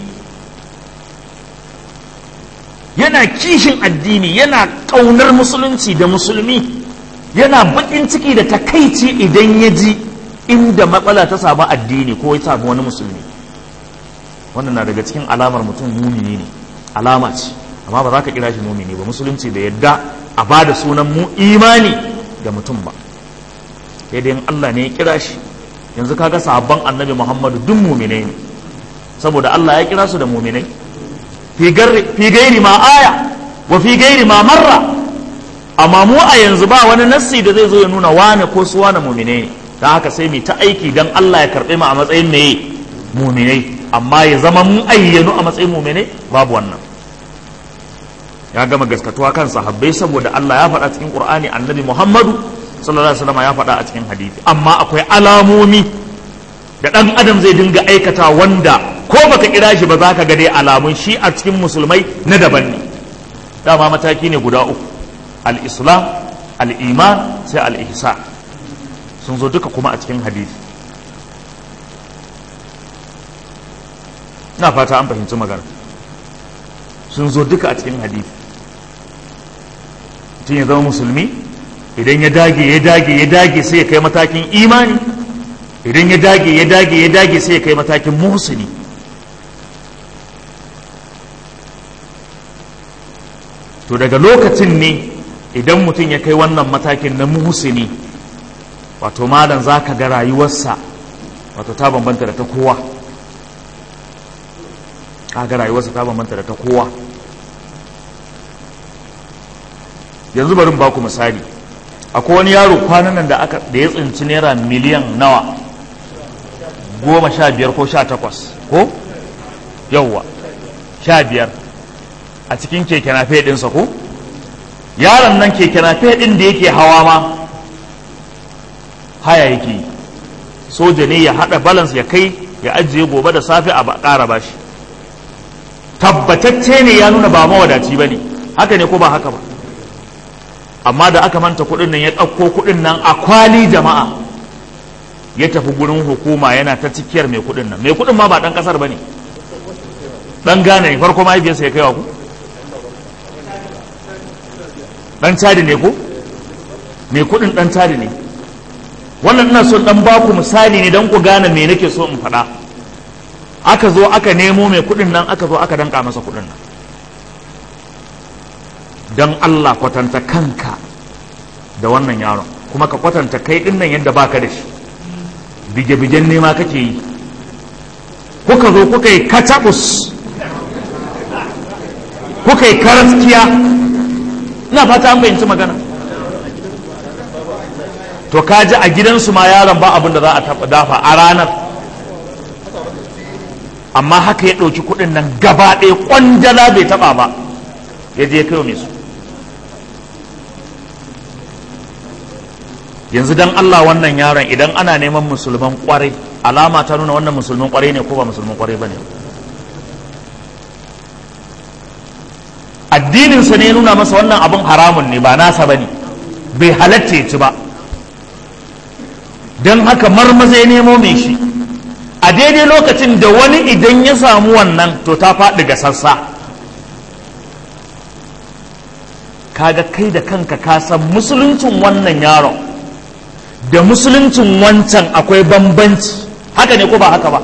yana kishin addini yana ƙaunar musulunci da musulmi yana baƙin ciki da takaici idan ya ji inda matsala ta samu addini ko ya samu wani musulmi wannan na daga cikin alamar mutum mumini ne alama ce amma ba za ka kira shi mumini ba musulunci da yadda a ba da sunan mu imani ga mutum ba sai dai Allah ne ya kira shi yanzu kaga sahabban annabi Muhammadu duk muminai ne saboda Allah ya kira su da muminai fi gairi ma aya wa fi gairi ma marra amma mu a yanzu ba wani nassi da zai zo ya nuna wane ko su wane muminai ne don haka sai mu ta aiki don Allah ya karɓe mu a matsayin meye muminai amma ya zama mun ayyanu a matsayin muminai babu wannan ya gama gaskatuwa kan sahabbai saboda Allah ya faɗa cikin Qur'ani annabi Muhammadu sallallahu alaihi wasallam ya faɗa a cikin hadisi amma akwai alamomi da ɗan adam zai dinga aikata wanda ko baka kira shi ba za ka ga dai alamun shi a cikin musulmai na daban ne dama mataki ne guda uku al-islam al-iman sai al-ihsan sun zo duka kuma a cikin hadisi na fata an fahimci magana sun zo duka a cikin hadisi mutum ya zama musulmi idan ya dage ya dage ya dage sai ya kai matakin imani idan ya dage ya dage ya dage sai ya kai matakin muhsini to daga lokacin ne idan mutum ya kai wannan matakin na muhsini wato malam za ka ga rayuwarsa wato ta bambanta da ta kowa ka ga rayuwarsa ta bambanta da ta kowa yanzu bari ba ku misali akwai wani yaro kwanan nan da aka da ya tsinci naira miliyan nawa goma sha biyar ko sha takwas ko yauwa sha biyar a cikin keke nafe ɗinsa ko yaron nan keke nafe ɗin da yake hawa ma haya yake yi soja ne ya haɗa balans ya kai ya ajiye gobe da safe a ƙara bashi tabbatacce ne ya nuna ba mawadaci ba ne haka ne ko ba haka ba amma da aka manta kuɗin nan ya ɗauko kuɗin nan a kwali jama'a ya tafi gurin hukuma yana ta cikiyar mai kuɗin nan mai kuɗin ma ba ɗan ƙasar ba ne ɗan gane ne farko mahaifiyarsa ya kaiwa ku ɗan cadi ne ko mai kuɗin ɗan cadi ne wannan ina son ɗan baku misali ne don ku gane me nake so in faɗa aka zo aka nemo mai kuɗin nan aka zo aka danka masa kuɗin nan don Allah kwatanta kanka da wannan yaron kuma ka kwatanta kai din nan yadda baka da shi bige-bigen nema kake yi kuka zo kuka yi katabus kuka yi karaskiya ina fata an fahimci magana to to kaji a gidansu ma yaron ba abin da za a dafa a ranar amma haka ya ɗauki kuɗin nan gaba ɗaya ƙwandala bai taɓa ba ya je kai mai su yanzu dan Allah wannan yaron idan ana neman musulman ƙwarai alama ta nuna wannan musulman ƙwarai ne ko ba musulman ƙwarai ba ne addininsa ne nuna masa wannan abin haramun ne ba nasa ba ne bai halatta ya ci ba don haka marmaza ya nemo mai shi a daidai lokacin da wani idan ya samu wannan to ta faɗi ga sassa kaga kai da kanka ka san musuluncin wannan yaron da musuluncin wancan akwai bambanci haka ne ko ba haka ba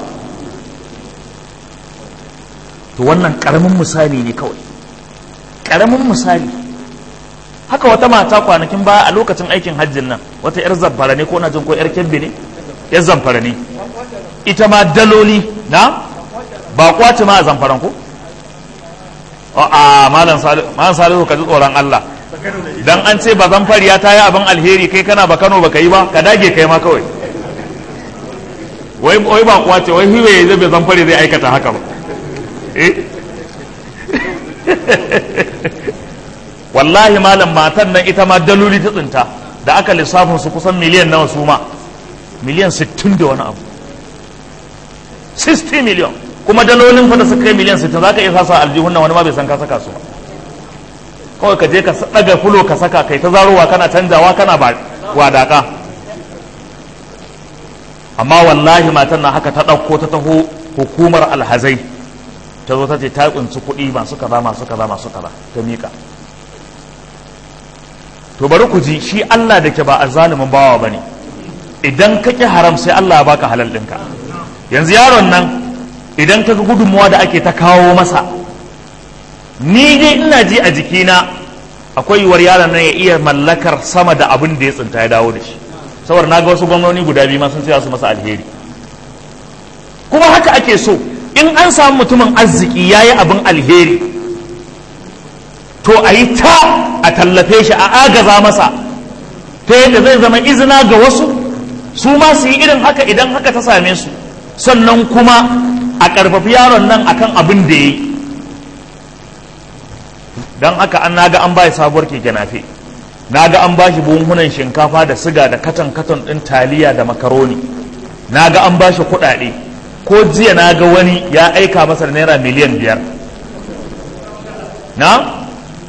to wannan ƙaramin misali ne kawai ƙaramin misali haka wata mata kwanakin baya a lokacin aikin hajjin nan wata 'yar zamfara ne ko na jin ko 'yar kebbi ne 'yar zamfara ne ita ma daloli na ba kwace ma a zamfaran ko a malam salihu ka ji tsoron Allah dan an ce ba zamfariya ta yi abin alheri kai kana ba Kano baka yi ba ka dage kai ma kawai wai wai ba kwace wai hiwaye zai bai zamfari zai aikata haka ba eh wallahi malam matan nan ita ma daloli ta tsinta da aka lissafin su kusan miliyan nawa su ma miliyan 60 da wani abu 60 miliyan kuma dalolin fa da suka kai miliyan 60 zaka iya sasa aljihun nan wani ma bai san ka saka su ba kawai ka je ka daga fulo ka saka kai ta zarowa kana canjawa kana ba wadaka amma wallahi matan nan haka ta ɗauko ta taho hukumar alhazai ta zo ta ce ta tsinci kuɗi masu kaza masu kaza masu kaza ta miƙa to bari ku ji shi Allah da ke ba a zalimin bawa ba ne idan ka ƙi haram sai Allah ya baka halal ɗinka yanzu yaron nan idan ka ga gudunmuwa da ake ta kawo masa ni dai ina ji a jikina akwai yiwuwar yaron nan ya iya mallakar sama da abin da ya tsinta ya dawo da shi saboda na ga wasu gwamnoni guda biyu ma sun ce su masa alheri kuma haka ake so in an samu mutumin arziki ya yi abin alheri to a yi ta a tallafe shi a agaza masa ta yadda zai zama izina ga wasu su ma su yi irin haka idan haka ta same su sannan kuma a ƙarfafi yaron nan akan abin da ya yi don haka an naga an ba sabuwar keke nafe naga an ba shi buhunan shinkafa da siga da katon katon ɗin taliya da makaroni naga an ba shi kuɗaɗe ko jiya naga wani ya aika masa da naira miliyan biyar na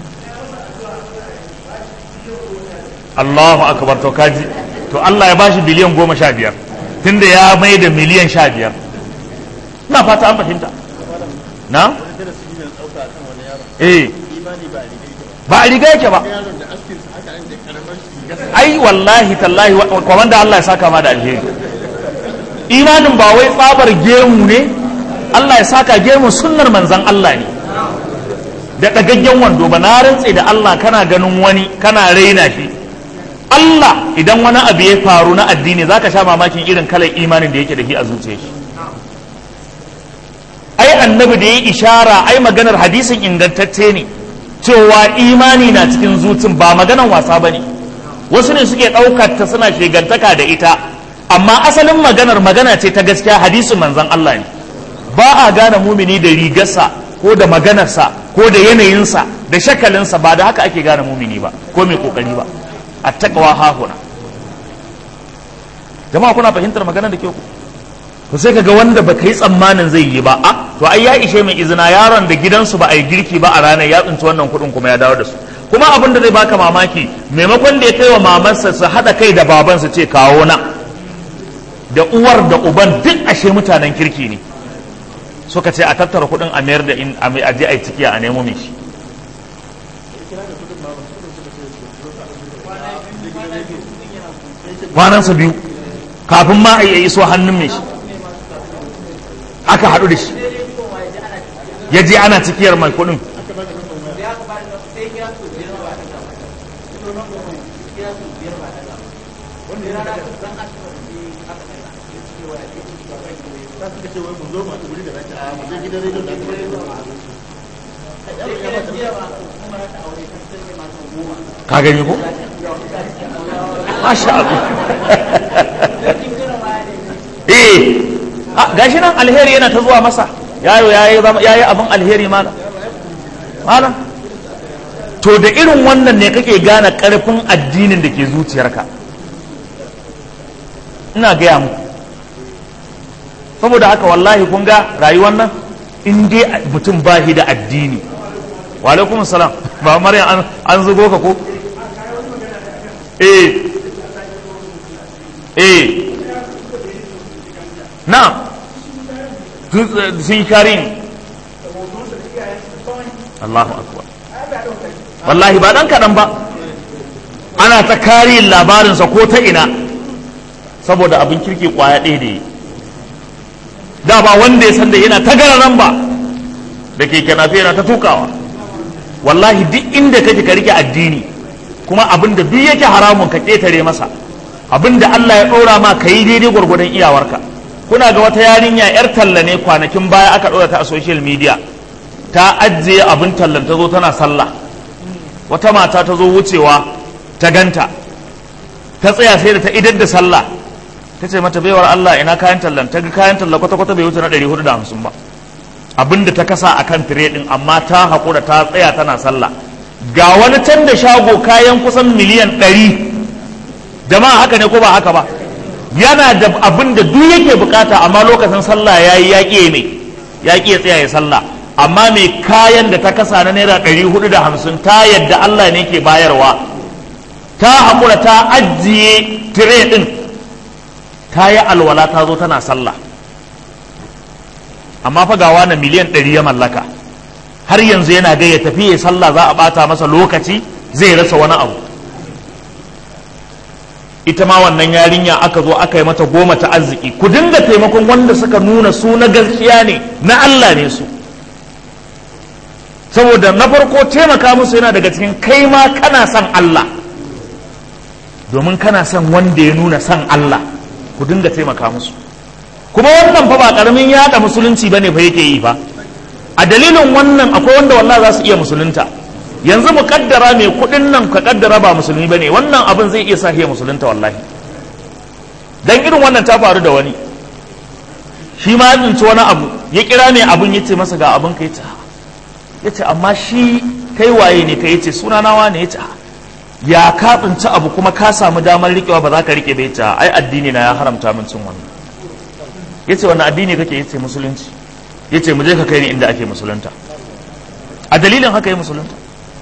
Allahu akbar to kaji to Allah ya bashi biliyan goma sha biyar tunda ya mai da miliyan sha biyar na fata an fahimta na eh ba a riga yake ba ai wallahi tallahi kwamanda Allah ya saka ma da alheri imanin ba wai tsabar gemu ne Allah ya saka gemu sunnar manzan Allah ne da ɗagaggen wando ba na rantse da Allah kana ganin wani kana raina shi Allah idan wani abu ya faru na addini zaka sha mamakin irin kalar imanin da yake da shi a zuciyar shi ai annabi da ya ishara ai maganar hadisin ingantacce ne cewa imani na cikin zucin ba maganan wasa ba ne wasu ne suke ɗaukar ta suna shigantaka da ita amma asalin maganar magana ce ta gaskiya hadisin manzan Allah ne ba a gane mumini da rigarsa ko da maganarsa ko da yanayinsa da shakalinsa ba da haka ake gane mumini ba ko mai kokari ba a takawa hahuna jama'a kuna fahimtar magana da kyau to sai kaga wanda ba yi tsammanin zai yi ba a to ai ya ishe mai izina yaron da gidansu ba a yi girki ba a ranar ya tsinci wannan kuɗin kuma ya dawo da su kuma abin da zai baka mamaki maimakon da ya kai wa mamansa su haɗa kai da baban su ce kawo na da uwar da uban duk ashe mutanen kirki ne suka ce a tattara kuɗin a mayar da in a je a yi cikiya a nemo mai shi kwanansa biyu kafin ma a yi iso hannun mai shi aka haɗu da shi ya je ana cikiyar mai kuɗin ka gani ko masha Allah eh gashi nan alheri yana ta zuwa masa yayo yayi yayi abin alheri malam malam to da irin wannan ne kake gane karfin addinin da ke zuciyarka ina gaya muku saboda haka wallahi kun ga rayuwar nan in dai mutum ba shi da addini wa alaikum salam ba maryam an zugo ka ko eh eh na sun yi karin Allahu akbar wallahi ba dan kaɗan ba ana ta kariyin labarinsa ko ta ina saboda abin kirki kwaya ɗaya da yi da ba wanda ya san da yana ta gararan ba da ke kenafe yana ta tukawa wallahi duk inda kake ka rike addini kuma abin da duk yake haramun ka ƙetare masa abin da Allah ya ɗora ma ka yi daidai gwargwadon iyawarka kuna ga wata yarinya yar talla ne kwanakin baya aka ɗora ta a social media ta ajiye abin tallan ta zo tana sallah wata mata ta zo wucewa ta ganta ta tsaya sai da ta idar da sallah ta ce mata baiwar Allah ina kayan tallan ta ga kayan tallan kwata-kwata bai wuce na 450 ba abinda ta kasa a kan tire din amma ta haƙura ta tsaya tana sallah ga wani can da shago kayan kusan miliyan 100 jama'a haka ne ko ba haka ba yana da abin da duk yake bukata amma lokacin sallah ya yi yaƙi mai yaƙi ya tsaya ya sallah amma mai kayan da ta kasa na naira 450 ta yadda Allah ne ke bayarwa ta haƙura ta ajiye tire din ta yi alwala ta zo tana sallah amma fa gawa na miliyan ɗari ya mallaka har yanzu yana ga ya tafi ya sallah za a ɓata masa lokaci zai rasa wani abu ita ma wannan yarinya aka zo aka yi mata goma ta arziki ku dinga taimakon wanda suka nuna su na gaskiya ne na Allah ne su saboda na farko taimaka musu yana daga cikin kai ma kana son Allah domin kana son wanda ya nuna son Allah ku dinga taimaka musu kuma wannan fa ba karamin yada musulunci bane fa yake yi fa a dalilin wannan akwai wanda wallahi za su iya musulunta yanzu mu kaddara mai kudin nan ka kaddara ba musulmi bane wannan abin zai iya sa ya musulunta wallahi dan irin wannan ta faru da wani shi ma ya tsinci wani abu ya kira mai abun ya ce masa ga abin ka ya ce amma shi kai waye ne ka yace suna nawa ne ya ce ya ka tsinci abu kuma ka samu damar riƙewa ba za ka riƙe bai ta ai addini na ya haramta min cin wannan ya ce wannan addini kake ya ce musulunci ya ce mu je ka kai ni inda ake musulunta a dalilin haka yi musulunta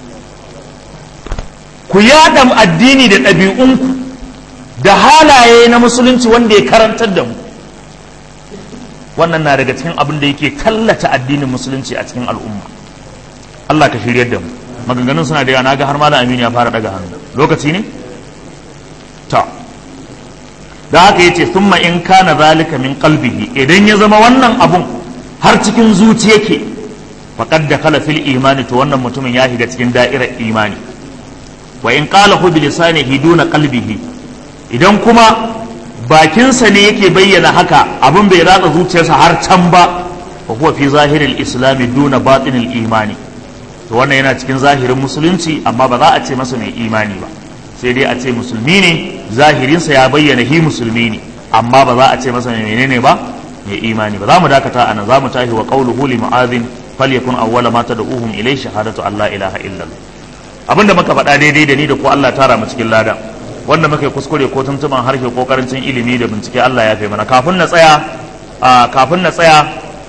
ku yada addini da ɗabi'unku da halaye na musulunci wanda ya karantar da mu wannan na daga cikin abin da yake tallata addinin musulunci a cikin al'umma Allah ka shiryar da mu maganganun suna da yawa na ga har malam aminu ya fara daga hannu lokaci ne ta da haka yace thumma in kana zalika min qalbihi idan ya zama wannan abun har cikin zuci yake faqad dakhala fil imani to wannan mutumin ya shiga cikin da'irar imani wa in qala hu bi lisanihi duna qalbihi idan kuma bakinsa ne yake bayyana haka abin bai ratsa zuciyarsa har can ba wa huwa fi zahiril islami duna batinil imani to wannan yana cikin zahirin musulunci amma ba za a ce masa mai imani ba sai dai a ce musulmi ne zahirinsa ya bayyana hi musulmi ne amma ba za a ce masa mai menene ba mai imani ba za mu dakata anan za mu tashi wa qawluhu li mu'adhin falyakun awwala ma tad'uhum ilay shahadatu an la ilaha illallah abinda muka faɗa daidai da ni da ko Allah tara mu cikin ladan wanda muka yi kuskure ko tuntuban harshe ko karancin ilimi da bincike Allah ya fi mana kafin na tsaya kafin na tsaya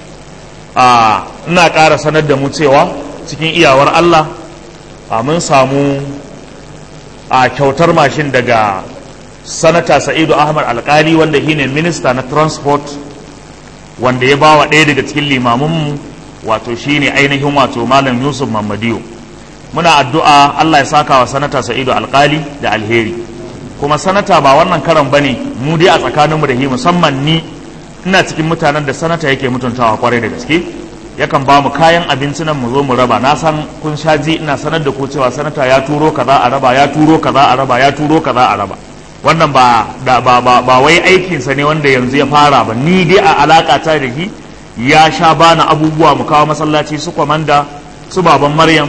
ina ƙara sanar da mu cewa cikin iyawar Allah mun samu a kyautar mashin daga sanata sa'idu ahmad alkali wanda shine minista na transport wanda ya bawa ɗaya daga cikin limaminmu wato shine ainihin wato malam yusuf mamadiyo muna addu'a Allah ya saka wa sanata sa'idu alkali da alheri kuma sanata ba wannan karan bane mu dai a tsakaninmu da shi musamman ni ina cikin mutanen da sanata yake mutuntawa kwarai da gaske yakan ba mu kayan abinci nan mu zo mu raba na san kun sha ji ina sanar da ku cewa sanata ya turo kaza a raba ya turo kaza a raba ya turo kaza a raba wannan ba da ba ba, ba wai aikinsa ne wanda yanzu ya fara ba ni dai a alaka ta da shi ya sha bana abubuwa mu kawo masallaci su kwamanda su baban maryam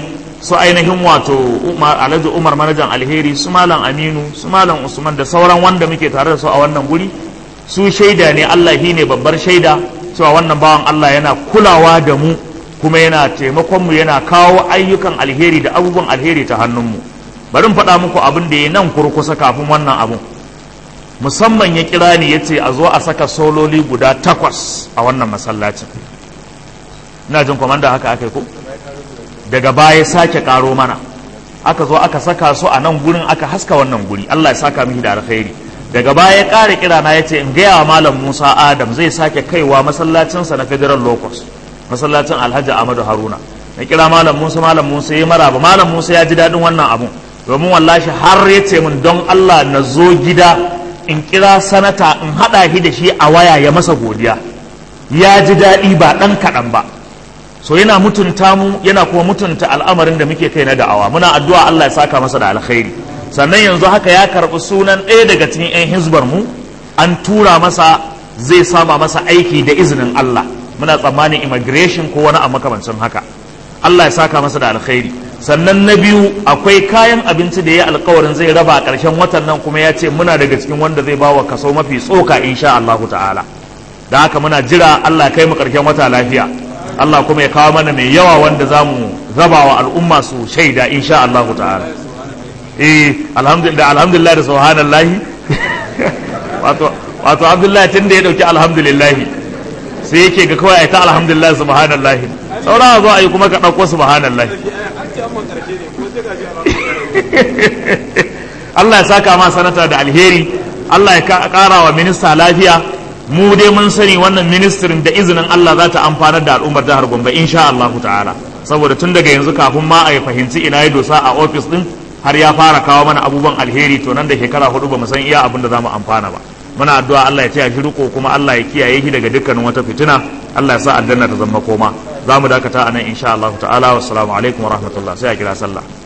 su ainihin wato alhaji umar manajan alheri su malam aminu su malam usman da sauran wanda muke tare da su a wannan guri su shaida ne allah shi ne babbar shaida cewa wannan bawan allah yana kulawa da mu kuma yana taimakon mu yana kawo ayyukan alheri da abubuwan alheri ta hannunmu bari in faɗa muku abin da ya nan kurkusa kafin wannan abun musamman ya kira ni ya ce a zo a saka sololi guda takwas a wannan masallacin ina jin kwamanda haka aka yi ko daga baya sake karo mana aka zo aka saka su a nan gurin aka haska wannan guri Allah ya saka mishi da alkhairi daga baya ya kare kira na yace in gaya wa malam Musa Adam zai sake kaiwa masallacinsa na Federal Locus masallacin Alhaji Ahmadu Haruna na kira malam Musa malam Musa ya maraba malam Musa ya ji dadin wannan abun domin wallahi har ya ce min don Allah na zo gida in kira sanata in hada shi da shi a waya ya masa godiya ya ji daɗi ba ɗan kaɗan ba so yana mutunta mu yana kuma mutunta al'amarin da muke kai na da'awa muna addu'a Allah ya saka masa da alkhairi sannan yanzu haka ya karɓi sunan ɗaya daga cikin 'yan hizbar mu an tura masa zai sama masa aiki da izinin Allah muna tsammanin immigration ko wani a makamancin haka Allah ya saka masa da alkhairi sannan na biyu akwai kayan abinci da ya alkawarin zai raba a ƙarshen watan nan kuma ya ce muna daga cikin wanda zai bawa kaso mafi tsoka insha Allah ta'ala da haka muna jira Allah kai mu ƙarshen wata lafiya Allah kuma ya kawo mana mai yawa wanda za mu raba wa al'umma su shaida insha Allah ta'ala eh alhamdulillah alhamdulillah da subhanallah wato wato Abdullahi tun da ya dauki alhamdulillah sai yake ga kawai ai ta alhamdulillah subhanallah saura zo ayi kuma ka dauko subhanallah Allah ya saka ma sanata da alheri Allah ya kara wa minista lafiya mu dai mun sani wannan ministirin da izinin Allah za ta amfanar da al'ummar jihar Gombe insha Allah ta'ala saboda tun daga yanzu kafin ma a yi fahimci ina ya dosa a ofis din har ya fara kawo mana abubuwan alheri to nan da shekara hudu ba mu san iya abin da za mu amfana ba muna addu'a Allah ya taya shi riko kuma Allah ya kiyaye shi daga dukkanin wata fitina Allah ya sa aljanna ta zama koma za mu dakata a nan insha Allah ta'ala wassalamu alaikum wa rahmatullah sai a kira sallah